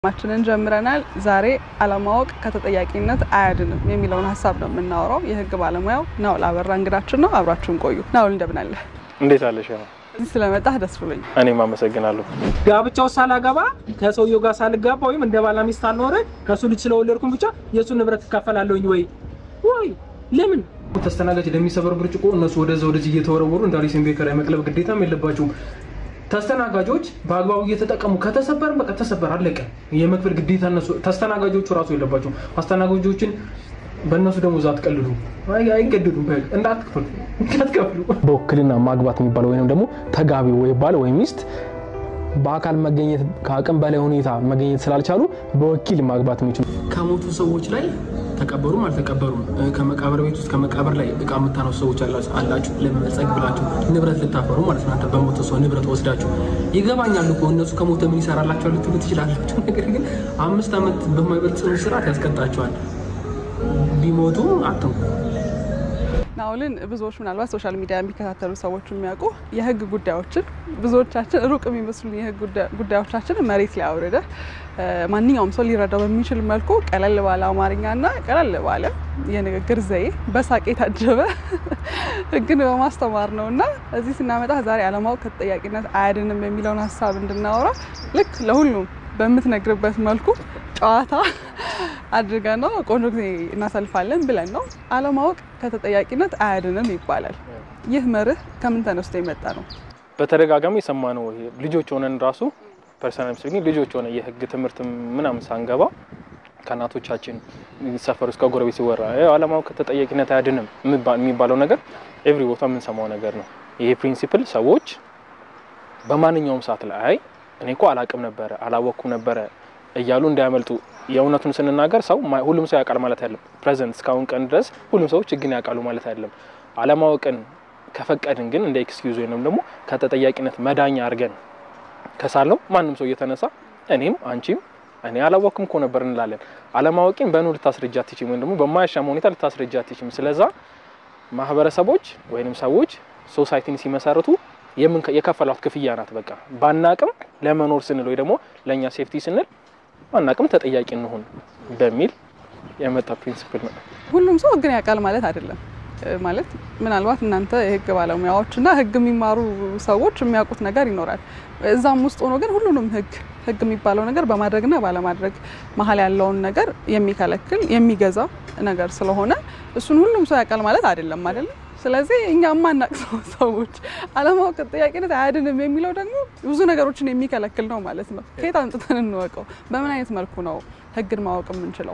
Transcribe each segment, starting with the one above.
ማችንን ጀምረናል። ዛሬ አለማወቅ ከተጠያቂነት አያድንም የሚለውን ሀሳብ ነው የምናወራው። የህግ ባለሙያው ናውል አበራ እንግዳችን ነው። አብራችሁን ቆዩ። ናውል እንደምን አለ? እንዴት አለሽ? እዚህ ስለመጣህ ደስ ብሎኝ። እኔም አመሰግናለሁ። ጋብቻው ሳላገባ ከሰውየው ጋር ሳልጋባ ወይም እንደ ባላ ሚስት አልኖረ ከሱ ልጅ ስለወለድኩም ብቻ የእሱ ንብረት እካፈላለሁኝ ወይ ወይ ለምን ተስተናጋጅ ለሚሰበር ብርጭቆ እነሱ ወደዛ ወደዚህ እየተወረወሩ እንደ አሊሴን ቤከር የመቅለብ ግዴታም የለባቸውም። ተስተናጋጆች በአግባቡ እየተጠቀሙ ከተሰበርን በቃ ተሰበር አለቀ። የመክፈል ግዴታ እነሱ ተስተናጋጆቹ ራሱ የለባቸውም። አስተናጋጆችን በእነሱ ደሞዝ አትቀልዱ፣ አይገድዱም። በህግ እንዳትክፈሉ እንዳትከፍሉ። በውክልና ማግባት የሚባለው ወይም ደግሞ ተጋቢ ወይ ባል ወይ ሚስት በአካል መገኘት ከአቅም በላይ ሁኔታ መገኘት ስላልቻሉ በወኪል ማግባት የሚችሉ ከሞቱ ሰዎች ላይ ተቀበሩም አልተቀበሩም ከመቃብር ቤት ውስጥ ከመቃብር ላይ እቃ የምታነሱ ሰዎች አላችሁ። ለመመጸግ ብላችሁ ንብረት ልታፈሩ ማለት ነው። በሞተ ሰው ንብረት ወስዳችሁ ይገባኛል እኮ እነሱ ከሞተ ምን ይሰራላችኋል ልትሉ ትችላላችሁ። ነገር ግን አምስት ዓመት በማይበልጥ ጽኑ እስራት ያስቀጣችኋል። ቢሞቱ አትንኩ። ናውልን ብዙዎች ምናልባት ሶሻል ሚዲያ የሚከታተሉ ሰዎች የሚያውቁ የህግ ጉዳዮችን ብዙዎቻችን ሩቅ የሚመስሉ የህግ ጉዳዮቻችን መሬት ላይ አውርደ ማንኛውም ሰው ሊረዳው በሚችል መልኩ ቀለል ባለ አማርኛና ቀለል ባለ የንግግር ዘዬ በሳቅ የታጀበ ህግን በማስተማር ነው እና እዚህ ስናመጣ ዛሬ አለማወቅ ከተጠያቂነት አያድንም የሚለውን ሀሳብ እንድናወራ ልክ ለሁሉም በምትነግርበት መልኩ ጨዋታ አድርገ ነው ቆንጆ ጊዜ እናሳልፋለን ብለን ነው። አለማወቅ ከተጠያቂነት አያድንም ይባላል። ይህ መርህ ከምን ተነስቶ የመጣ ነው? በተደጋጋሚ የሰማነው ይሄ ልጆች ሆነን ራሱ ፐርሰናል ስፒኪንግ ልጆች ሆነ የህግ ትምህርት ምናምን ሳንገባ ከእናቶቻችን ሰፈር ውስጥ ከጎረቤት ሲወራ አለማወቅ ከተጠያቂነት አያድንም የሚባለው ነገር ኤቭሪ ቦታ የምንሰማው ነገር ነው። ይሄ ፕሪንሲፕል ሰዎች በማንኛውም ሰዓት ላይ አይ እኔ እኮ አላቅም ነበረ አላወቅኩም ነበረ እያሉ እንዳያመልጡ የእውነቱን ስንናገር ሰው ሁሉም ሰው ያውቃል ማለት አይደለም። ፕሬዘንት እስካሁን ቀን ድረስ ሁሉም ሰዎች ህግን ያውቃሉ ማለት አይደለም። አለማወቅን ከፈቀድን ግን እንደ ኤክስኪዩዝ ወይም ደግሞ ከተጠያቂነት መዳኛ አድርገን ከሳለው ማንም ሰው እየተነሳ እኔም አንቺም እኔ አላወቅኩም እኮ ነበር እንላለን። አለማወቅን በኑ ልታስረጃ አትችም፣ ወይም ደግሞ በማያሻማ ሁኔታ ልታስረጃ አትችም። ስለዛ ማህበረሰቦች ወይንም ሰዎች ሶሳይቲን ሲመሰርቱ የከፈሏት ክፍያ ናት። በቃ ባናቅም ለመኖር ስንል ወይ ደግሞ ለእኛ ሴፍቲ ስንል ባናቅም ተጠያቂ እንሆን በሚል የመጣ ፕሪንሲፕል ነው። ሁሉም ሰው ህግን ያውቃል ማለት አይደለም። ማለት ምናልባት እናንተ የህግ ባለሙያዎች እና ህግ የሚማሩ ሰዎች የሚያውቁት ነገር ይኖራል። እዛም ውስጥ ሆኖ ግን ሁሉንም ህግ ህግ የሚባለው ነገር በማድረግና ባለማድረግ መሀል ያለውን ነገር የሚከለክል የሚገዛ ነገር ስለሆነ እሱን ሁሉም ሰው ያውቃል ማለት አይደለም አይደለም። ስለዚህ እኛ የማናቅ ሰዎች አለማወቅ ተጠያቂነት አያድንም የሚለው ደግሞ ብዙ ነገሮችን የሚከለክል ነው ማለት ነው። ከየት አምጥተን እንወቀው? በምን አይነት መልኩ ነው ህግን ማወቅ የምንችለው?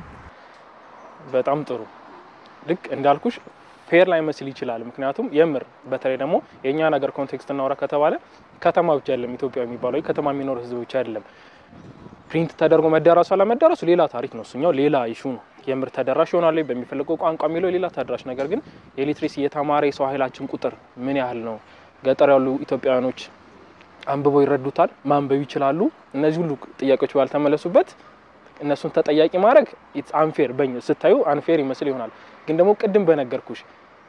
በጣም ጥሩ። ልክ እንዳልኩሽ ፌር ላይ መስል ይችላል። ምክንያቱም የምር በተለይ ደግሞ የእኛ ነገር ኮንቴክስት እናውራ ከተባለ ከተማ ብቻ አይደለም ኢትዮጵያ የሚባለው ከተማ የሚኖር ህዝብ ብቻ አይደለም። ፕሪንት ተደርጎ መዳረሱ አለመዳረሱ ሌላ ታሪክ ነው። እሱኛው ሌላ ኢሹ ነው። የምር ተደራሽ ይሆናል በሚፈልገው ቋንቋ የሚለው ሌላ ተደራሽ። ነገር ግን የሊትሬሲ የተማረ የሰው ኃይላችን ቁጥር ምን ያህል ነው? ገጠር ያሉ ኢትዮጵያውያኖች አንብበው ይረዱታል? ማንበብ ይችላሉ? እነዚህ ሁሉ ጥያቄዎች ባልተመለሱበት እነሱን ተጠያቂ ማድረግ ኢትስ አንፌር በኝ ስታዩ አንፌር ይመስል ይሆናል። ግን ደግሞ ቅድም በነገርኩሽ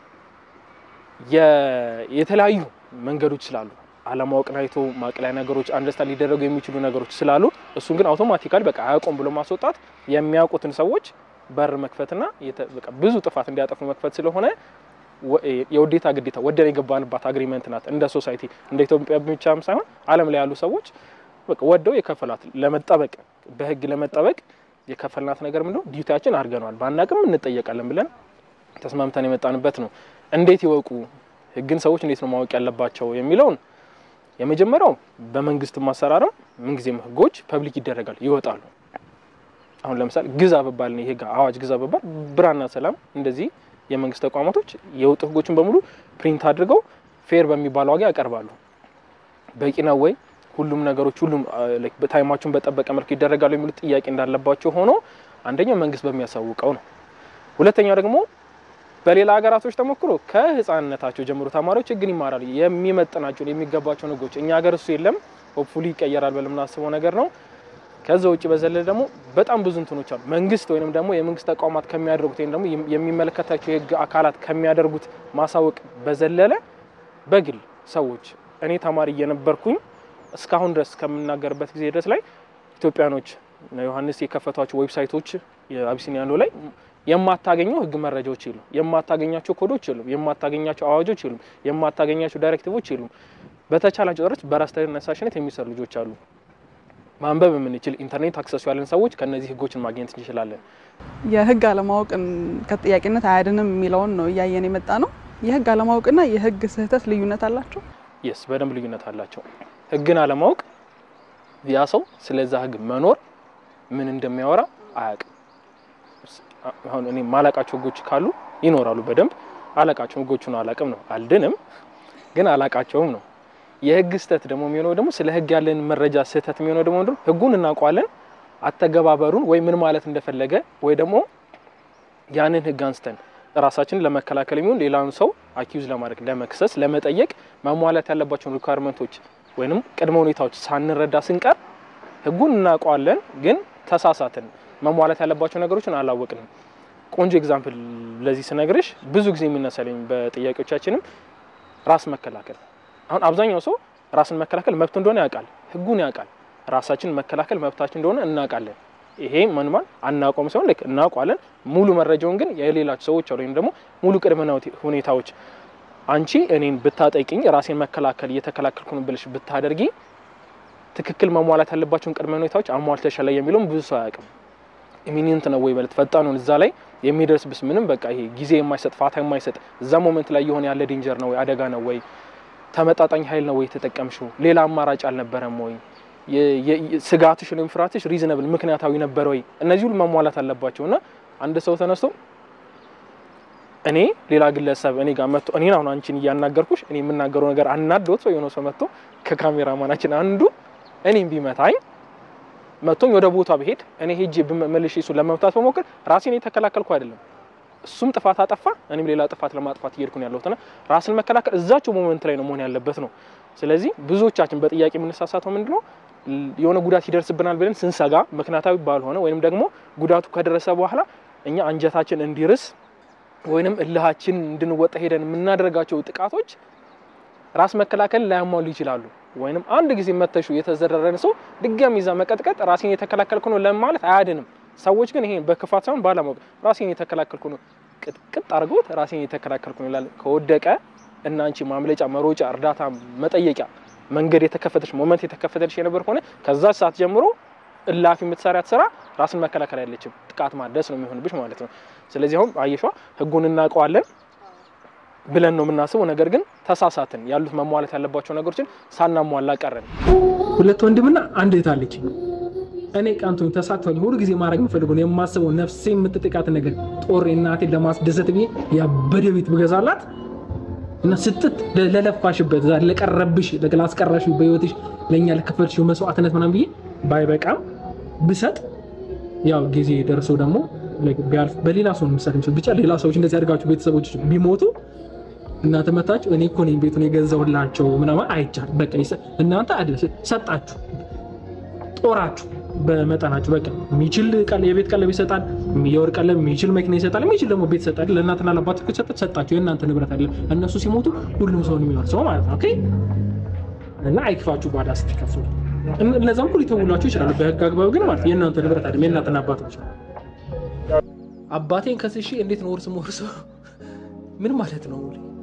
የተለያዩ መንገዶች ስላሉ አለማወቅን አይቶ ማቅለያ ነገሮች አንደርስታንድ ሊደረጉ የሚችሉ ነገሮች ስላሉ እሱን ግን አውቶማቲካሊ በቃ አያውቁም ብሎ ማስወጣት የሚያውቁትን ሰዎች በር መክፈትና ብዙ ጥፋት እንዲያጠፉ መክፈት ስለሆነ የውዴታ ግዴታ ወደን የገባንባት አግሪመንት ናት። እንደ ሶሳይቲ እንደ ኢትዮጵያ ብቻም ሳይሆን ዓለም ላይ ያሉ ሰዎች በቃ ወደው የከፈሏት ለመጠበቅ በህግ ለመጠበቅ የከፈልናት ነገር ምንድነው ዲዩቲያችን አድርገነዋል። ባናቅም እንጠየቃለን ብለን ተስማምተን የመጣንበት ነው። እንዴት ይወቁ ህግን ሰዎች እንዴት ነው ማወቅ ያለባቸው የሚለውን የመጀመሪያው በመንግስት ማሰራርም ምንጊዜም ህጎች ፐብሊክ ይደረጋል ይወጣሉ። አሁን ለምሳሌ ግዛ በባል ነው የህግ አዋጅ ግዛ በባል ብራና ሰላም እንደዚህ የመንግስት ተቋማቶች የወጡ ህጎችን በሙሉ ፕሪንት አድርገው ፌር በሚባል ዋጋ ያቀርባሉ። በቂ ነው ወይ ሁሉም ነገሮች ሁሉም ታይማቸውን በጠበቀ መልኩ ይደረጋሉ የሚሉት ጥያቄ እንዳለባቸው ሆኖ አንደኛው መንግስት በሚያሳውቀው ነው። ሁለተኛው ደግሞ በሌላ ሀገራቶች ተሞክሮ ከህፃንነታቸው ጀምሮ ተማሪዎች ህግን ይማራሉ። የሚመጥናቸውን የሚገባቸውን ህጎች እኛ ሀገር እሱ የለም። ሆፕፉሊ ይቀየራል ብለን የምናስበው ነገር ነው። ከዛ ውጭ በዘለለ ደግሞ በጣም ብዙ እንትኖች አሉ። መንግስት ወይም ደግሞ የመንግስት ተቋማት ከሚያደርጉት ወይም ደግሞ የሚመለከታቸው የህግ አካላት ከሚያደርጉት ማሳወቅ በዘለለ በግል ሰዎች እኔ ተማሪ እየነበርኩኝ እስካሁን ድረስ ከምናገርበት ጊዜ ድረስ ላይ ኢትዮጵያኖች እነ ዮሐንስ የከፈቷቸው ዌብሳይቶች የአቢሲኒያ ሎ ላይ የማታገኘው ህግ መረጃዎች የሉም፣ የማታገኛቸው ኮዶች የሉም፣ የማታገኛቸው አዋጆች የሉም፣ የማታገኛቸው ዳይሬክቲቮች የሉም። በተቻላቸው ጥረት በራስ ተነሳሽነት የሚሰሩ ልጆች አሉ። ማንበብ የምንችል ኢንተርኔት አክሰሱ ያለን ሰዎች ከነዚህ ህጎችን ማግኘት እንችላለን። የህግ አለማወቅን ከተጠያቂነት አያድንም የሚለውን ነው እያየን የመጣ ነው። የህግ አለማወቅና የህግ ስህተት ልዩነት አላቸው። የስ በደንብ ልዩነት አላቸው። ህግን አለማወቅ ያ ሰው ስለዛ ህግ መኖር ምን እንደሚያወራ አያውቅም። አሁን እኔ ማላቃቸው ህጎች ካሉ ይኖራሉ በደንብ አላቃቸው ህጎቹን አላቅም ነው አልድንም፣ ግን አላቃቸውም ነው። የህግ ስህተት ደግሞ የሚሆነው ደግሞ ስለ ህግ ያለን መረጃ ስህተት የሚሆነው ደግሞ ምንድነው? ህጉን እናውቀዋለን፣ አተገባበሩን ወይ ምን ማለት እንደፈለገ ወይ ደግሞ ያንን ህግ አንስተን ራሳችንን ለመከላከል የሚሆን ሌላውን ሰው አኪዩዝ ለማድረግ ለመክሰስ፣ ለመጠየቅ መሟላት ያለባቸውን ሪኳርመንቶች ወይንም ቅድመ ሁኔታዎች ሳንረዳ ስንቀር ህጉን እናውቀዋለን፣ ግን ተሳሳትን። መሟላት ያለባቸው ነገሮችን አላወቅንም። ቆንጆ ኤግዛምፕል ለዚህ ስነግርሽ ብዙ ጊዜ የሚነሳልኝ በጥያቄዎቻችንም ራስ መከላከል አሁን አብዛኛው ሰው ራስን መከላከል መብት እንደሆነ ያውቃል፣ ህጉን ያውቃል። ራሳችን መከላከል መብታችን እንደሆነ እናውቃለን። ይሄ መንማን አናውቀውም ሲሆን ልክ እናውቋለን። ሙሉ መረጃውን ግን የሌላቸው ሰዎች ወይም ደግሞ ሙሉ ቅድመ ሁኔታዎች አንቺ እኔን ብታጠቂኝ ራሴን መከላከል እየተከላከልኩ ነው ብለሽ ብታደርጊ ትክክል መሟላት ያለባቸውን ቅድመ ሁኔታዎች አሟልተሻል የሚለውም ብዙ ሰው አያውቅም። ኢሚኒንት ነው ወይ ማለት ፈጣኑን እዛ ላይ የሚደርስብስ ምንም በቃ ይሄ ጊዜ የማይሰጥ ፋታ የማይሰጥ እዛ ሞመንት ላይ የሆነ ያለ ዴንጀር ነው ወይ አደጋ ነው ወይ ተመጣጣኝ ኃይል ነው ወይ የተጠቀምሽው? ሌላ አማራጭ አልነበረም ወይ? ስጋትሽ ወይም ፍርሃትሽ ሪዝነብል ምክንያታዊ ነበር ወይ? እነዚህ ሁሉ መሟላት አለባቸው እና አንድ ሰው ተነስቶ እኔ ሌላ ግለሰብ እኔ ጋር መጥቶ እኔን አሁን አንቺን እያናገርኩሽ እኔ የምናገረው ነገር አናዶት ሰው የሆነ ሰው መጥቶ ከካሜራ ማናችን አንዱ እኔም ቢመታኝ መጥቶኝ ወደ ቦታ ብሄድ እኔ ሄጄ መልሼ እሱን ለመምታት በሞክር ራሴን የተከላከልኩ አይደለም እሱም ጥፋት አጠፋ፣ እኔም ሌላ ጥፋት ለማጥፋት እየሄድኩ ነው ያለሁትና ራስን መከላከል እዛቸው ሞመንት ላይ ነው መሆን ያለበት ነው። ስለዚህ ብዙዎቻችን በጥያቄ የምንሳሳተው ምንድን ነው የሆነ ጉዳት ይደርስብናል ብለን ስንሰጋ ምክንያታዊ ባልሆነ ወይንም ደግሞ ጉዳቱ ከደረሰ በኋላ እኛ አንጀታችን እንዲርስ ወይንም እልሃችን እንድንወጣ ሄደን የምናደርጋቸው ጥቃቶች ራስ መከላከል ላያሟሉ ይችላሉ። ወይንም አንድ ጊዜ መተሹ የተዘረረን ሰው ድጋሚ ይዛ መቀጥቀጥ ራሴን የተከላከልኩ ነው ለማለት አያድንም። ሰዎች ግን ይሄን በክፋት ሳይሆን ባለማወቅ ራሴን የተከላከልኩ ነው ቅጥቅጥ አድርጎት ራሴን የተከላከልኩ ነው ይላል። ከወደቀ እና አንቺ ማምለጫ፣ መሮጫ፣ እርዳታ መጠየቂያ መንገድ የተከፈተች ሞመንት የተከፈተች የነበር ከሆነ ከዛ ሰዓት ጀምሮ እላፊ የምትሰሪያት ስራ ራስን መከላከል አይለችም፣ ጥቃት ማድረስ ነው የሚሆንብሽ ማለት ነው። ስለዚህ አሁን አየሿ ህጉን እናውቀዋለን ብለን ነው የምናስበው። ነገር ግን ተሳሳትን። ያሉት መሟላት ያለባቸው ነገሮችን ሳናሟላ ቀረን። ሁለት ወንድምና አንድ እህት አለች። እኔ ቀንቶኝ ተሳክቶኝ ሁሉ ጊዜ ማድረግ የምፈልገው የማስበው ነፍሴ የምትጥቃት ነገር ጦር እናቴን ለማስደሰት ብዬ ያበደ ቤት ብገዛላት እና ስትት ለለፋሽበት ለቀረብሽ ላስቀራሽ በህይወትሽ ለእኛ ለከፈልሽው መስዋዕትነት ምናምን ብዬ ባይበቃም ብሰጥ ያው ጊዜ ደርሶ ደግሞ ቢያልፍ በሌላ ሰው ምሳሌ ብቻ ሌላ ሰዎች እንደዚህ አድርጋችሁ ቤተሰቦች ቢሞቱ እናንተ መታችሁ እኔ እኮ ነኝ ቤቱን የገዛሁላቸው ምናምን አይቻልም። በቃ እናንተ ሰጣችሁ ጦራችሁ በመጠናችሁ በቃ የሚችል የቤት ቀለብ ይሰጣል፣ የወርቅ ቀለብ የሚችል መኪና ይሰጣል፣ የሚችል ደግሞ ቤት ይሰጣል። ለእናትና ለአባት ሰጠ ሰጣችሁ። የእናንተ ንብረት አለ። እነሱ ሲሞቱ ሁሉም ሰውን የሚወርሰው ማለት ነው። ኦኬ እና አይክፋችሁ ባዳ ስትከፍሉ። እነዛም ሁሉ ሊተውላችሁ ይችላሉ በህግ አግባብ ግን ማለት የእናንተ ንብረት አይደለም፣ የእናትና አባቶች ነው። አባቴን ከስሺ እንዴት ነው ውርስ መወርሰው? ምን ማለት ነው?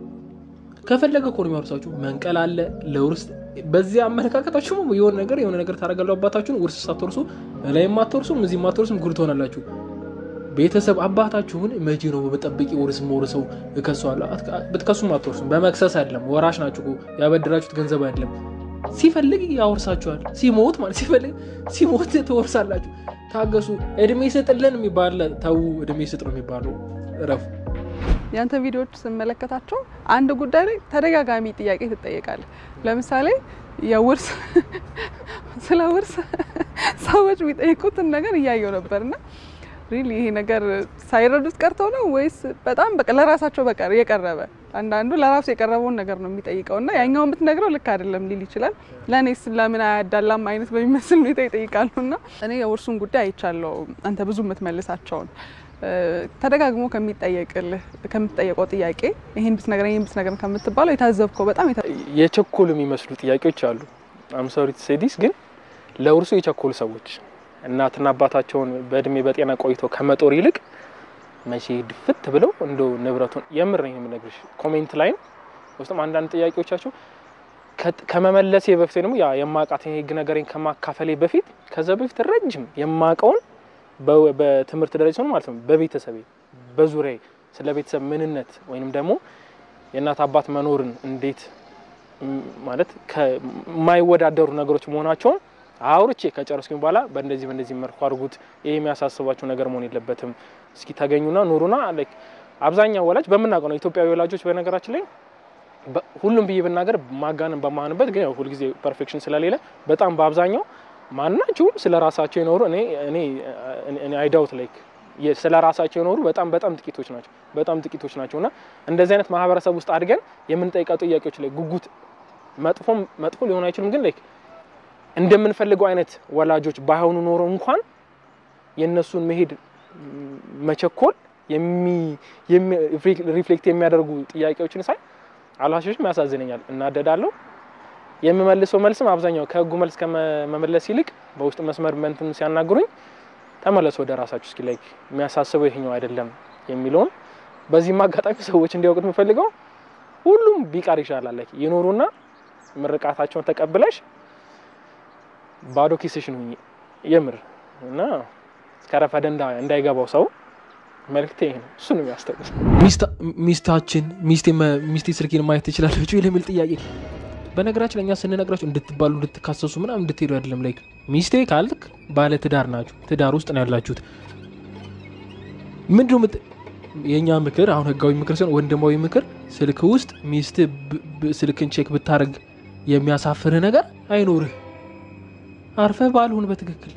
ከፈለገ እኮ ነው የሚያወርሳችሁ። መንቀል አለ ለውርስ በዚህ አመለካከታችሁ የሆነ ነገር የሆነ ነገር ታደርጋለሁ። አባታችሁን ውርስ ሳትወርሱ ላይ የማትወርሱም እዚህ የማትወርሱም ጉድ ትሆናላችሁ። ቤተሰብ አባታችሁን መቼ ነው በጠብቂ ውርስ መውርሰው እከሷለሁ። ብትከሱም አትወርሱም። በመክሰስ አይደለም፣ ወራሽ ናችሁ። ያበደራችሁት ገንዘብ አይደለም። ሲፈልግ ያወርሳችኋል። ሲሞት ማለት ሲፈልግ ሲሞት ትወርሳላችሁ። ታገሱ። እድሜ ስጥልን የሚባል ተዉ። እድሜ ስጥ ነው የሚባለው። እረፉ። ያንተ ቪዲዮዎች ስመለከታቸው አንድ ጉዳይ ላይ ተደጋጋሚ ጥያቄ ትጠየቃለህ። ለምሳሌ የውርስ ስለ ውርስ ሰዎች የሚጠይቁትን ነገር እያየው ነበርና ሪሊ ይሄ ነገር ሳይረዱት ቀርተው ነው ወይስ በጣም በቃ ለራሳቸው በቃ የቀረበ አንዳንዱ ለራሱ የቀረበውን ነገር ነው የሚጠይቀው እና ያኛውን ብትነግረው ልክ አይደለም ሊል ይችላል። ለእኔስ ለምን አያዳላም አይነት በሚመስል ሁኔታ ይጠይቃሉ። እና እኔ የውርሱን ጉዳይ አይቻለው አንተ ብዙ የምትመልሳቸውን ተደጋግሞ ከሚጠየቅልህ ከምትጠየቀው ጥያቄ ይሄን ብትነግረኝ ይሄን ብትነግረኝ ከምትባለው የታዘብከው በጣም የቸኮሉ የሚመስሉ ጥያቄዎች አሉ። አምሶሪ ሴዲስ ግን ለውርሱ የቸኮሉ ሰዎች እናትና አባታቸውን በእድሜ በጤና ቆይተው ከመጦር ይልቅ መቼ ድፍት ብለው እንደው ንብረቱን የምር ነው የምነግርሽ። ኮሜንት ላይም ውስጥም አንዳንድ ጥያቄዎቻቸው ከመመለሴ በፊት ደግሞ ያ የማውቃትን የህግ ነገሬን ከማካፈሌ በፊት ከዛ በፊት ረጅም የማውቀውን በትምህርት ደረጃ ሲሆን ማለት ነው በቤተሰቤ በዙሪያ ስለ ቤተሰብ ምንነት ወይንም ደግሞ የእናት አባት መኖርን እንዴት ማለት ከማይወዳደሩ ነገሮች መሆናቸውን አውርቼ ከጨረስኩኝ በኋላ በእንደዚህ በእንደዚህ መልኩ አድርጉት፣ ይሄ የሚያሳስባቸው ነገር መሆን የለበትም፣ እስኪ ተገኙና ኑሩና። አብዛኛው ወላጅ በምናውቀው ነው ኢትዮጵያዊ ወላጆች በነገራችን ላይ ሁሉም ብዬ ብናገር ማጋነን በማንበት ግን ሁልጊዜ ፐርፌክሽን ስለሌለ በጣም በአብዛኛው ማናቸውም ስለ ራሳቸው የኖሩ እኔ እኔ አይዳውት ላይክ ስለ ራሳቸው የኖሩ በጣም በጣም ጥቂቶች ናቸው። በጣም ጥቂቶች ናቸው እና እንደዚህ አይነት ማህበረሰብ ውስጥ አድገን የምንጠይቃው ጥያቄዎች ላይ ጉጉት መጥፎም መጥፎ ሊሆን አይችልም፣ ግን ላይክ እንደምንፈልገው አይነት ወላጆች ባይሆኑ ኖሮ እንኳን የእነሱን መሄድ መቸኮል ሪፍሌክት የሚያደርጉ ጥያቄዎችን ሳይ አልዋሾችም ያሳዝነኛል፣ እናደዳለሁ። የምመልሰው መልስም አብዛኛው ከህጉ መልስ ከመመለስ ይልቅ በውስጥ መስመር መንትን ሲያናግሩኝ ተመለሱ ወደ ራሳችሁ እስኪ ላይ የሚያሳስበው ይሄኛው አይደለም የሚለውን በዚህም አጋጣሚ ሰዎች እንዲያውቁት የምፈልገው ሁሉም ቢቀር ይሻላል። ላይ ይኖሩና ምርቃታቸውን ተቀብለሽ ባዶ ኪስሽን ሁኚ የምር እና እስከረፈደ እንዳይገባው ሰው መልክቴ ይሄ ነው። እሱ ነው የሚያስታውስ። ሚስታችን ሚስቴ ስልኬን ማየት ትችላለች ለሚል ጥያቄ በነገራችን ለእኛ ስንነግራቸው እንድትባሉ እንድትካሰሱ ምናምን እንድትሄዱ አይደለም። ላይክ ሚስቴ ካልክ ባለ ትዳር ናችሁ፣ ትዳር ውስጥ ነው ያላችሁት። ምንድነው የእኛ ምክር አሁን ህጋዊ ምክር ሲሆን ወንድማዊ ምክር ስልክ ውስጥ ሚስት ስልክን ቼክ ብታደርግ የሚያሳፍርህ ነገር አይኖርህ። አርፈህ ባልሁን በትክክል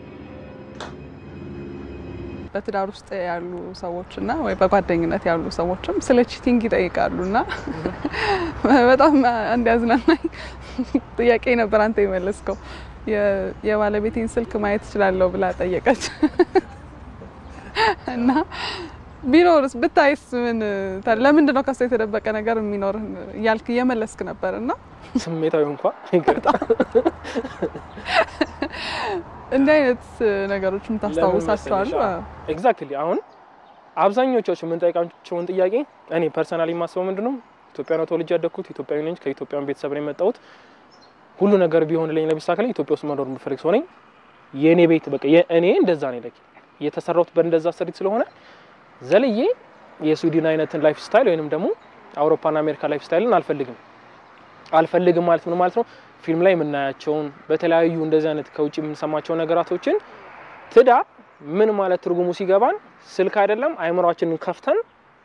በትዳር ውስጥ ያሉ ሰዎች እና ወይ በጓደኝነት ያሉ ሰዎችም ስለ ቺቲንግ ይጠይቃሉ እና በጣም አንድ ያዝናናኝ ጥያቄ ነበር አንተ የመለስከው። የባለቤቴን ስልክ ማየት እችላለሁ ብላ ጠየቀች እና ቢኖርስ ብታይስ ምን ለምንድን ነው ከሱ የተደበቀ ነገር የሚኖር እያልክ እየመለስክ ነበር እና ስሜታዊ እንኳ እንዲህ አይነት ነገሮች የምታስታውሳቸዋሉ? ኤግዛክትሊ። አሁን አብዛኞቻችሁ የምንጠይቃቸውን ጥያቄ እኔ ፐርሰናሊ የማስበው ምንድን ነው ኢትዮጵያ ነው ተወልጄ ያደግኩት፣ ኢትዮጵያዊ ነኝ፣ ከኢትዮጵያን ቤተሰብ ነው የመጣሁት። ሁሉ ነገር ቢሆንልኝ ለቢሳካልኝ ኢትዮጵያ ውስጥ መኖር የምፈልግ ሰው ነኝ። የእኔ ቤት በቃ እኔ እንደዛ ነው ለኪ የተሰራሁት በእንደዛ ስሪት ስለሆነ ዘልዬ የስዊድን አይነትን ላይፍ ስታይል ወይንም ደግሞ አውሮፓና አሜሪካ ላይፍ ስታይልን አልፈልግም። አልፈልግም ማለት ምን ማለት ነው? ፊልም ላይ የምናያቸውን በተለያዩ እንደዚህ አይነት ከውጭ የምንሰማቸው ነገራቶችን ትዳር ምን ማለት ትርጉሙ ሲገባን ስልክ አይደለም አይምሯችንን ከፍተን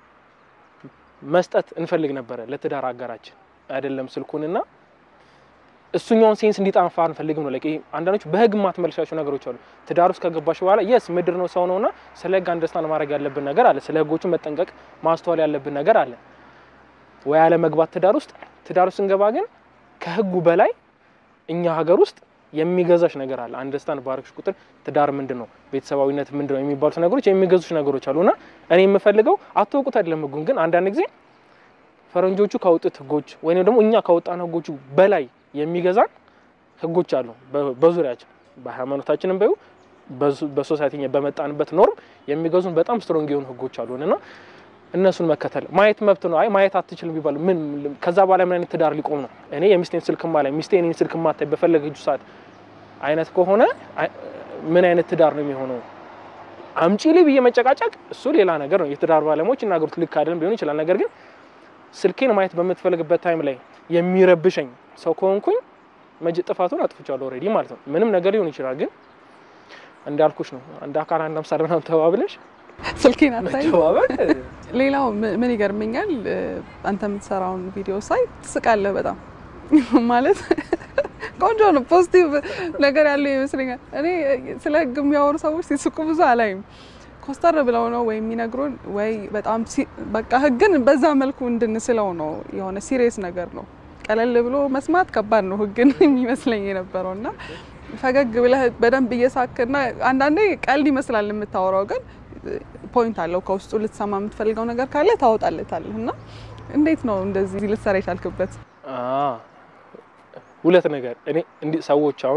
መስጠት እንፈልግ ነበረ ለትዳር አጋራችን አይደለም ስልኩንና እሱኛውን ሴንስ እንዲጣንፋ አንፈልግም ነው። ለቂ አንዳንዶች በህግ ማትመልሻቸው ነገሮች አሉ። ትዳር ውስጥ ከገባሽ በኋላ የስ ምድር ነው ሰው ነውና ስለ ህግ አንደርስታንድ ማድረግ ያለብን ነገር አለ። ስለ ህጎቹ መጠንቀቅ ማስተዋል ያለብን ነገር አለ። ወይ ያለ መግባት ትዳር ውስጥ ትዳር ውስጥ ስንገባ ግን ከህጉ በላይ እኛ ሀገር ውስጥ የሚገዛሽ ነገር አለ። አንደርስታንድ ባረክሽ ቁጥር ትዳር ምንድን ነው፣ ቤተሰባዊነት ምንድን ነው የሚባሉት ነገሮች የሚገዙሽ ነገሮች አሉና እኔ የምፈልገው አትወቁት አይደለም ህጉን፣ ግን አንዳንድ ጊዜ ፈረንጆቹ ካወጡት ህጎች ወይም ደግሞ እኛ ካወጣን ህጎቹ በላይ የሚገዛን ህጎች አሉ በዙሪያችን በሃይማኖታችንም በዩ በሶሳይቲ በመጣንበት ኖርም የሚገዙን በጣም ስትሮንግ የሆኑ ህጎች አሉን እና እነሱን መከተል ማየት መብት ነው። አይ ማየት አትችልም ቢባል ምን ከዛ በኋላ ምን አይነት ትዳር ሊቆም ነው? እኔ የሚስቴን ስልክ ማላይ ሚስቴ እኔን ስልክ ማታይ በፈለገችው ሰዓት አይነት ከሆነ ምን አይነት ትዳር ነው የሚሆነው? አምጪ ላይ ብዬ መጨቃጨቅ እሱ ሌላ ነገር ነው። የትዳር ባለሙያዎች ይናገሩት ልክ አይደለም ሊሆን ይችላል። ነገር ግን ስልኬን ማየት በምትፈልግበት ታይም ላይ የሚረብሸኝ ሰው ከሆንኩኝ መጅ ጥፋቱን አጥፍቻለሁ ኦልሬዲ ማለት ነው። ምንም ነገር ሊሆን ይችላል። ግን እንዳልኩሽ ነው አንድ አካል አንድ አምሳል ምናምን ተባብለሽ ስልኬን አታይ። መተባበል ሌላው ምን ይገርመኛል፣ አንተ የምትሰራውን ቪዲዮ ሳይ ትስቃለህ በጣም ማለት ቆንጆ ነው። ፖዚቲቭ ነገር ያለው ይመስለኛል። እኔ ስለ ህግ የሚያወሩ ሰዎች ሲስቁ ብዙ አላይም። ኮስተር ብለው ነው ወይ የሚነግሩን ወይ በጣም በቃ ህግን በዛ መልኩ እንድንስለው ነው። የሆነ ሲሪየስ ነገር ነው። ቀለል ብሎ መስማት ከባድ ነው ህግን የሚመስለኝ የነበረው እና ፈገግ ብለህ በደንብ እየሳክና አንዳንዴ ቀልድ ይመስላል የምታወራው ግን ፖይንት አለው ከውስጡ ልትሰማ የምትፈልገው ነገር ካለ ታወጣለታለህ። እና እንዴት ነው እንደዚህ ልትሰራ የቻልክበት? ሁለት ነገር እኔ እንዲህ ሰዎች አሁን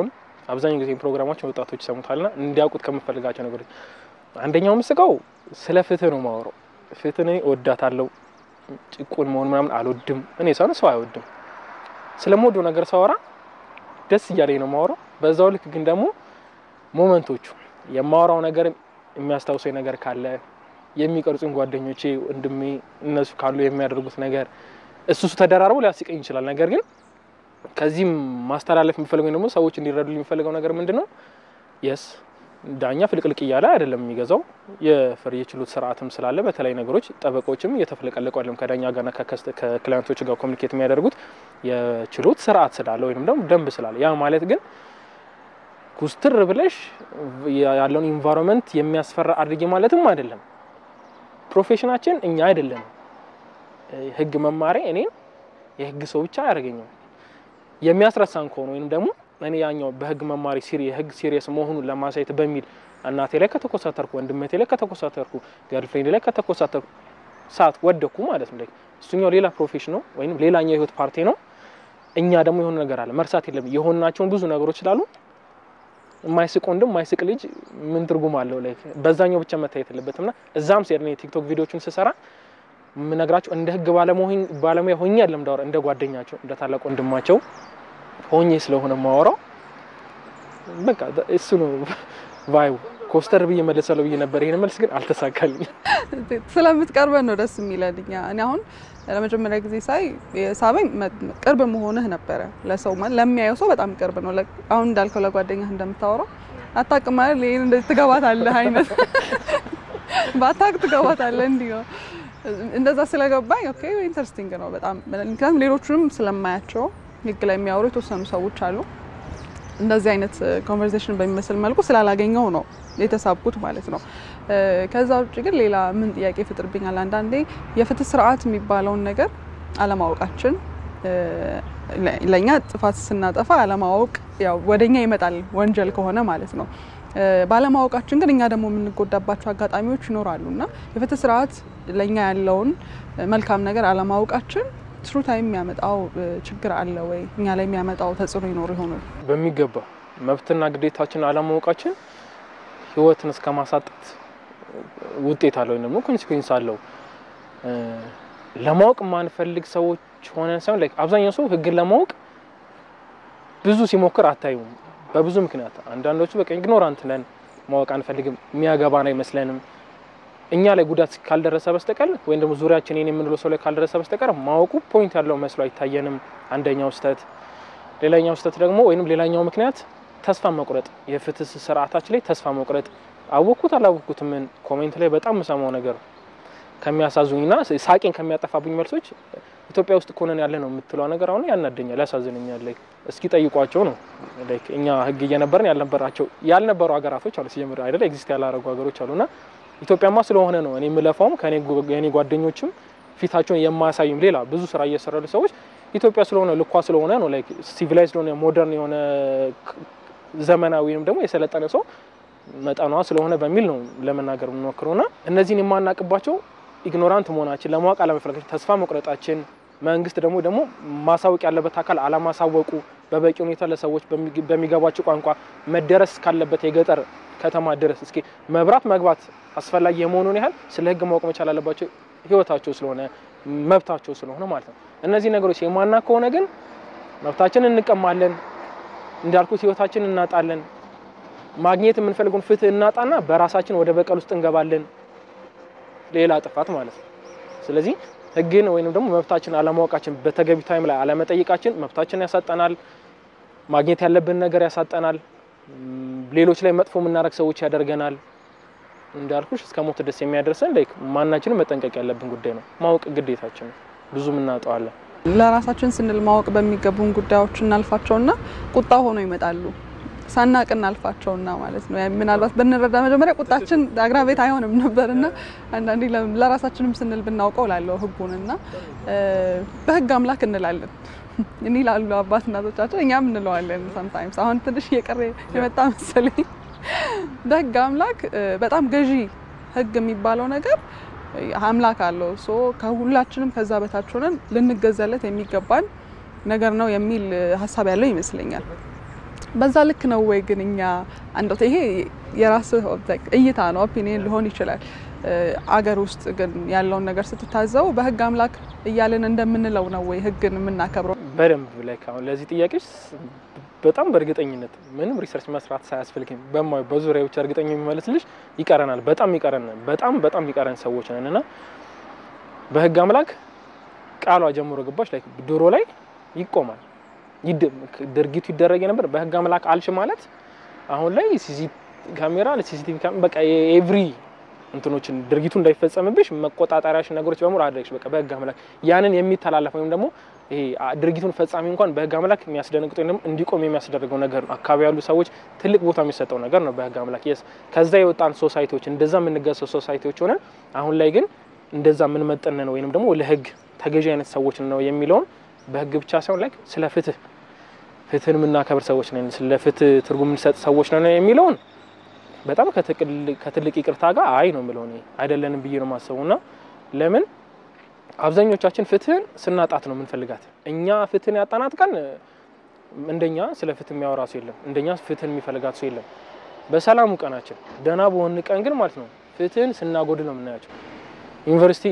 አብዛኛው ጊዜ ፕሮግራማችን ወጣቶች ይሰሙታልና እንዲያውቁት ከምፈልጋቸው ነገሮች አንደኛው ምስጋው ስለ ፍትህ ነው ማወራው። ፍትህ እኔ እወዳታለሁ። ጭቁን መሆን ምናምን አልወድም። እኔ ሰው ሰው አይወድም። ስለምወደው ነገር ሳወራ ደስ እያለኝ ነው ማወራው። በዛው ልክ ግን ደግሞ ሞመንቶቹ የማወራው ነገር የሚያስታውሰኝ ነገር ካለ የሚቀርጹኝ ጓደኞቼ፣ ወንድሜ እነሱ ካሉ የሚያደርጉት ነገር እሱ እሱ ተደራርቦ ሊያስቀኝ ይችላል። ነገር ግን ከዚህም ማስተላለፍ የሚፈልገው ደግሞ ሰዎች እንዲረዱ የሚፈልገው ነገር ምንድን ነው? የስ ዳኛ ፍልቅልቅ እያለ አይደለም የሚገዛው የፍር የችሎት ስርዓትም ስላለ በተለያዩ ነገሮች ጠበቆችም እየተፈለቀለቁ አይደለም ከዳኛ ጋርና ከክላይንቶች ጋር ኮሚኒኬት የሚያደርጉት የችሎት ስርዓት ስላለ ወይም ደግሞ ደንብ ስላለ ያ ማለት ግን ኩስትር ብለሽ ያለውን ኢንቫይሮንመንት የሚያስፈራ አድርጌ ማለትም አይደለም። ፕሮፌሽናችን እኛ አይደለም። ህግ መማሪ እኔን የህግ ሰው ብቻ አያደርገኝም። የሚያስረሳን ከሆነ ወይም ደግሞ እኔ ያኛው በህግ መማሪ ሲሪ የህግ ሲሪየስ መሆኑን ለማሳየት በሚል እናቴ ላይ ከተኮሳተርኩ፣ ወንድመቴ ላይ ከተኮሳተርኩ፣ ገርልፍሬንድ ላይ ከተኮሳተርኩ ሰዓት ወደኩ ማለት ነው። እሱኛው ሌላ ፕሮፌሽን ነው ወይም ሌላኛው የህይወት ፓርቲ ነው። እኛ ደግሞ የሆነ ነገር አለ መርሳት የለም። የሆናቸውን ብዙ ነገሮች ስላሉ የማይስቅ ወንድም የማይስቅ ልጅ ምን ትርጉም አለው? ላይ በዛኛው ብቻ መታየት የለበትም ና እዛም ሲሄድ እኔ ቲክቶክ ቪዲዮችን ስሰራ የምነግራቸው እንደ ህግ ባለሙያ ሆኜ አይደለም እንዳወራ እንደ ጓደኛቸው እንደ ታላቅ ወንድማቸው ሆኜ ስለሆነ ማወራው በቃ እሱ ነው ቫይቡ። ኮስተር ብዬ መለሳለሁ ብዬ ነበር። ይህን መልስ ግን አልተሳካልኝ። ስለምትቀርበን ነው ደስ የሚለን። እኛ እኔ አሁን ለመጀመሪያ ጊዜ ሳይ ሳበኝ ቅርብ መሆንህ ነበረ። ለሰው ማለት ለሚያየው ሰው በጣም ቅርብ ነው። አሁን እንዳልከው ለጓደኛህ እንደምታወራው አታውቅም ማለት ይህን እንደዚህ ትገባታለህ አይነት በአታውቅ ትገባታለህ እንዲህ ነው። እንደዛ ስለገባኝ ኦኬ ኢንተረስቲንግ ነው በጣም ምክንያቱም ሌሎቹንም ስለማያቸው ህግ ላይ የሚያወሩ የተወሰኑ ሰዎች አሉ። እንደዚህ አይነት ኮንቨርሴሽን በሚመስል መልኩ ስላላገኘው ነው የተሳብኩት ማለት ነው። ከዛ ውጭ ግን ሌላ ምን ጥያቄ ይፈጥርብኛል? አንዳንዴ የፍትህ ስርዓት የሚባለውን ነገር አለማወቃችን ለእኛ ጥፋት ስናጠፋ አለማወቅ ያው ወደኛ ይመጣል ወንጀል ከሆነ ማለት ነው። ባለማወቃችን ግን እኛ ደግሞ የምንጎዳባቸው አጋጣሚዎች ይኖራሉ እና የፍትህ ስርዓት ለእኛ ያለውን መልካም ነገር አለማወቃችን ትሩ ታይም የሚያመጣው ችግር አለ ወይ? እኛ ላይ የሚያመጣው ተጽዕኖ ይኖር ይሆኑ? በሚገባ መብትና ግዴታችን አለማወቃችን ህይወትን እስከ ማሳጣት ውጤት አለው ወይም ደግሞ ኮንሲኩዌንስ አለው። ለማወቅ የማንፈልግ ሰዎች ሆነን ሳይሆን አብዛኛው ሰው ህግን ለማወቅ ብዙ ሲሞክር አታዩም። በብዙ ምክንያት አንዳንዶቹ በቃ ኢግኖራንት ነን፣ ማወቅ አንፈልግም፣ የሚያገባን አይመስለንም። እኛ ላይ ጉዳት ካልደረሰ በስተቀር ወይም ደግሞ ዙሪያችን የኔ የምንለው ሰው ላይ ካልደረሰ በስተቀር ማወቁ ፖይንት ያለው መስሎ አይታየንም። አንደኛው ስህተት። ሌላኛው ስህተት ደግሞ ወይም ሌላኛው ምክንያት ተስፋ መቁረጥ፣ የፍትህ ስርዓታችን ላይ ተስፋ መቁረጥ። አወቅኩት አላወቅኩት ምን ኮሜንት ላይ በጣም የምሰማው ነገር ከሚያሳዙኝና ሳቄን ከሚያጠፋብኝ መልሶች ኢትዮጵያ ውስጥ እኮ ነን ያለ ነው የምትለው ነገር አሁን ያናደኛል፣ ያሳዝነኛል። እስኪ ጠይቋቸው ነው እኛ ህግ እየነበረን ያልነበራቸው ያልነበሩ ሀገራቶች አሉ ሲጀምር አይደለ ኤግዚስት ያላረጉ ሀገሮች አሉና ኢትዮጵያማ ስለሆነ ነው እኔ የምለፋውም ከኔ ጓደኞችም ፊታቸውን የማያሳዩም ሌላ ብዙ ስራ እየሰሩ ሰዎች ኢትዮጵያ ስለሆነ ልኳ ስለሆነ ነው ላይክ ሲቪላይዝድ የሆነ ሞደርን የሆነ ዘመናዊ ወይም ደግሞ የሰለጠነ ሰው መጠኗ ስለሆነ በሚል ነው ለመናገር የምንሞክረው ና እነዚህን የማናቅባቸው ኢግኖራንት መሆናችን ለማወቅ አለመፈለጋችን፣ ተስፋ መቁረጣችን፣ መንግስት ደግሞ ደግሞ ማሳወቅ ያለበት አካል አለማሳወቁ፣ በበቂ ሁኔታ ለሰዎች በሚገባቸው ቋንቋ መደረስ ካለበት የገጠር ከተማ ድረስ እስኪ መብራት መግባት አስፈላጊ የመሆኑን ያህል ስለ ህግ ማወቅ መቻል አለባቸው። ህይወታቸው ስለሆነ መብታቸው ስለሆነ ማለት ነው። እነዚህ ነገሮች የማና ከሆነ ግን መብታችንን እንቀማለን፣ እንዳልኩት ህይወታችን እናጣለን፣ ማግኘት የምንፈልገውን ፍትህ እናጣና በራሳችን ወደ በቀል ውስጥ እንገባለን፣ ሌላ ጥፋት ማለት ነው። ስለዚህ ህግን ወይም ደግሞ መብታችን አለማወቃችን፣ በተገቢ ታይም ላይ አለመጠየቃችን መብታችን ያሳጠናል፣ ማግኘት ያለብን ነገር ያሳጠናል፣ ሌሎች ላይ መጥፎ የምናደርግ ሰዎች ያደርገናል። እንዳልኩሽ እስከ ሞት ደስ የሚያደርሰን ላይክ ማናችንም መጠንቀቅ ያለብን ጉዳይ ነው። ማወቅ ግዴታችን ነው። ብዙ እናጠዋለን። ለራሳችን ስንል ማወቅ በሚገቡን ጉዳዮች እናልፋቸውና ቁጣ ሆኖ ይመጣሉ። ሳናቅ እናልፋቸውና ማለት ነው። ምናልባት ብንረዳ መጀመሪያ ቁጣችን አግራቤት አይሆንም ነበርና አንዳንዴ ለራሳችንም ስንል ብናውቀው ላለው ህጉንና በህግ አምላክ እንላለን እኔ ላሉ አባት እናቶቻችን እኛም እንለዋለን። ሰምታይምስ አሁን ትንሽ እየቀረ የመጣ መሰለኝ። በህግ አምላክ በጣም ገዢ ህግ የሚባለው ነገር አምላክ አለው። ሶ ከሁላችንም ከዛ በታች ሆነን ልንገዛለት የሚገባን ነገር ነው የሚል ሀሳብ ያለው ይመስለኛል። በዛ ልክ ነው ወይ ግን እኛ አንዶት ይሄ የራስህ እይታ ነው፣ ኦፒኒየን ሊሆን ይችላል። አገር ውስጥ ግን ያለውን ነገር ስትታዘው በህግ አምላክ እያልን እንደምንለው ነው ወይ ህግን የምናከብረው? በደንብ ላይ አሁን ለዚህ ጥያቄዎች በጣም በእርግጠኝነት ምንም ሪሰርች መስራት ሳያስፈልግም በማየው በዙሪያ ብቻ እርግጠኛ የሚመልስልሽ ይቀረናል። በጣም ይቀረን በጣም በጣም ይቀረን ሰዎች ነን እና በህግ አምላክ ቃሏ ጀምሮ ገባሽ ላይ ድሮ ላይ ይቆማል ድርጊቱ ይደረግ የነበር በህግ አምላክ አልሽ ማለት አሁን ላይ ሲሲ ካሜራ ለሲሲቲቪ በቃ ኤቭሪ እንትኖችን ድርጊቱ እንዳይፈጸምብሽ መቆጣጠሪያሽ ነገሮች በሙሉ አድረግሽ በቃ በህግ አምላክ ያንን የሚተላለፍ ወይም ደግሞ ይሄ ድርጊቱን ፈጻሚ እንኳን በህግ አምላክ የሚያስደነግጥ ወይም ደግሞ እንዲቆም የሚያስደርገው ነገር ነው። አካባቢ ያሉ ሰዎች ትልቅ ቦታ የሚሰጠው ነገር ነው በህግ አምላክ የስ ከዛ የወጣን ሶሳይቲዎች እንደዛ የምንገሰው ሶሳይቲዎች ሆነን አሁን ላይ ግን እንደዛ የምንመጠን ነው ወይም ደግሞ ለህግ ተገዢ አይነት ሰዎች ነው የሚለውን በህግ ብቻ ሳይሆን ላይ ስለ ፍትህ ፍትህን የምናከብር ሰዎች ነን፣ ስለ ፍትህ ትርጉም የምንሰጥ ሰዎች ነን የሚለውን በጣም ከትልቅ ይቅርታ ጋር አይ ነው የምለው እኔ አይደለንም ብዬ ነው የማስበው። እና ለምን አብዛኞቻችን ፍትህን ስናጣት ነው የምንፈልጋት። እኛ ፍትህን ያጣናት ቀን እንደኛ ስለ ፍትህ የሚያወራ ሰው የለም፣ እንደኛ ፍትህን የሚፈልጋት ሰው የለም። በሰላሙ ቀናችን ደህና በሆን ቀን ግን ማለት ነው ፍትህን ስናጎድል ነው የምናያቸው። ዩኒቨርሲቲ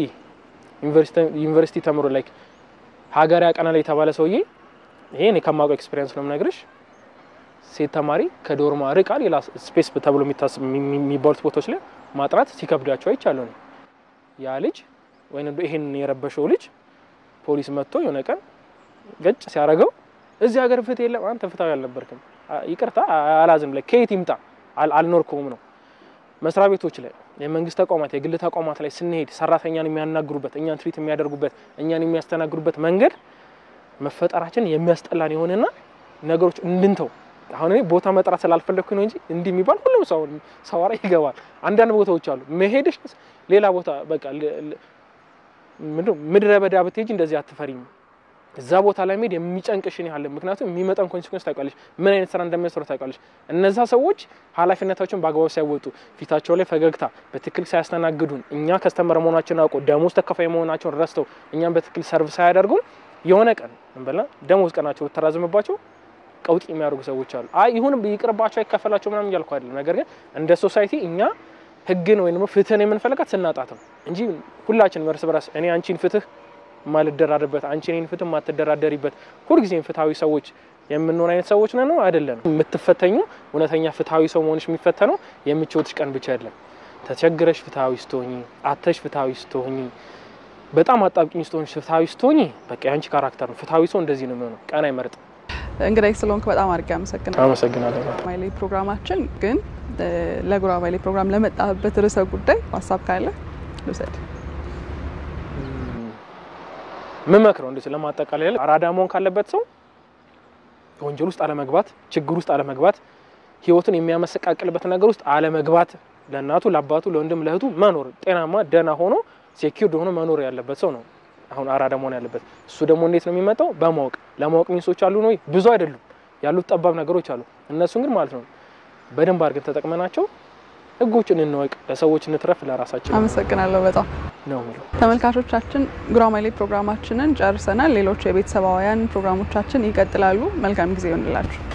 ዩኒቨርሲቲ ተምሮ ላይ ሀገር ያቀናል የተባለ ሰውዬ ይሄ እኔ ከማውቀው ኤክስፔሪንስ ነው የምነግርሽ ሴት ተማሪ ከዶርማ ርቃ ሌላ ስፔስ ተብሎ የሚባሉት ቦታዎች ላይ ማጥናት ሲከብዳቸው አይቻለሁ ነው። ያ ልጅ ወይም ይሄን የረበሸው ልጅ ፖሊስ መጥቶ የሆነ ቀን ገጭ ሲያደርገው እዚህ ሀገር ፍትህ የለም፣ አንተ ፍትሃዊ አልነበርክም፣ ይቅርታ አላዝም ላይ ከየት ይምጣ አልኖርኩም ነው። መስሪያ ቤቶች ላይ የመንግስት ተቋማት፣ የግል ተቋማት ላይ ስንሄድ ሰራተኛን የሚያናግሩበት፣ እኛን ትሪት የሚያደርጉበት፣ እኛን የሚያስተናግዱበት መንገድ መፈጠራችን የሚያስጠላን የሆነና ነገሮች እንድንተው አሁን እኔ ቦታ መጥራት ስላልፈለግኩ ነው እንጂ እንዲህ የሚባል ሁሉም ሰው ሰዋራ ይገባል። አንዳንድ ቦታዎች አሉ መሄድሽ ሌላ ቦታ በቃ ምድረ በዳ ብትሄጂ እንደዚህ አትፈሪም። እዛ ቦታ ላይ መሄድ የሚጨንቅሽን ያህል ምክንያቱም የሚመጣን ኮንሲኩዌንስ ታውቃለሽ፣ ምን አይነት ስራ እንደሚያሰሩ ታውቃለሽ። እነዛ ሰዎች ኃላፊነታቸውን በአግባቡ ሳይወጡ ፊታቸው ላይ ፈገግታ በትክክል ሳያስተናግዱን እኛ ከስተመር መሆናቸውን አውቀው ደሞዝ ተከፋይ መሆናቸውን ረስተው እኛም በትክክል ሰርቭ ሳያደርጉን የሆነ ቀን እንበላ ደሞዝ ቀናቸው ተራዘመባቸው ቀውጢ የሚያደርጉ ሰዎች አሉ። አይ ይሁን ይቅርባቸው አይከፈላቸው ምናምን እያልኩ አይደለም። ነገር ግን እንደ ሶሳይቲ እኛ ህግን ወይም ደግሞ ፍትህን የምንፈልጋት ስናጣት ነው እንጂ ሁላችንም እርስ በራስ እኔ አንቺን ፍትህ ማልደራደርበት አንቺ እኔን ፍትህ ማትደራደሪበት ሁልጊዜም ፍትሐዊ ሰዎች የምንሆን አይነት ሰዎች ነን ነው አይደለም። የምትፈተኙ እውነተኛ ፍትሐዊ ሰው መሆንሽ የሚፈተነው የምቾትሽ ቀን ብቻ አይደለም። ተቸግረሽ ፍትሐዊ ስትሆኚ፣ አተሽ ፍትሐዊ ስትሆኚ፣ በጣም አጣብቂኝ ስትሆኚ፣ ፍትሐዊ ስትሆኚ በቃ የአንቺ ካራክተር ነው። ፍትሐዊ ሰው እንደዚህ ነው የሚሆነው። ቀን አይመርጥም። እንግዲህ ስለሆንክ በጣም አድርጌ አመሰግናለሁ። አመሰግናለሁ። ጉራማይሌ ፕሮግራማችን ግን ለጉራማይሌ ፕሮግራም ለመጣበት ርዕሰ ጉዳይ ሀሳብ ካለ ልውሰድ። ምን መክረው እንደዚህ ለማጠቃለል አራዳ መሆን ካለበት ሰው ወንጀል ውስጥ አለመግባት፣ ችግር ውስጥ አለመግባት፣ ህይወትን የሚያመሰቃቅልበት ነገር ውስጥ አለመግባት፣ ለእናቱ ለአባቱ፣ ለወንድም ለእህቱ መኖር ጤናማ ደህና ሆኖ ሴኪርድ ሆኖ መኖር ያለበት ሰው ነው አሁን አራዳ መሆን ያለበት። እሱ ደግሞ እንዴት ነው የሚመጣው? በማወቅ ለማወቅ ሚንሶች አሉ ነው ብዙ አይደሉም ያሉት ጠባብ ነገሮች አሉ። እነሱን ግን ማለት ነው በደንብ አድርገን ተጠቅመናቸው ህጎችን እንወቅ፣ ለሰዎች እንትረፍ፣ ለራሳችን አመሰግናለሁ በጣም ነው የሚለው። ተመልካቾቻችን ጉራማይሌ ፕሮግራማችንን ጨርሰናል። ሌሎች የቤተሰባውያን ፕሮግራሞቻችን ይቀጥላሉ። መልካም ጊዜ ይሆንላችሁ።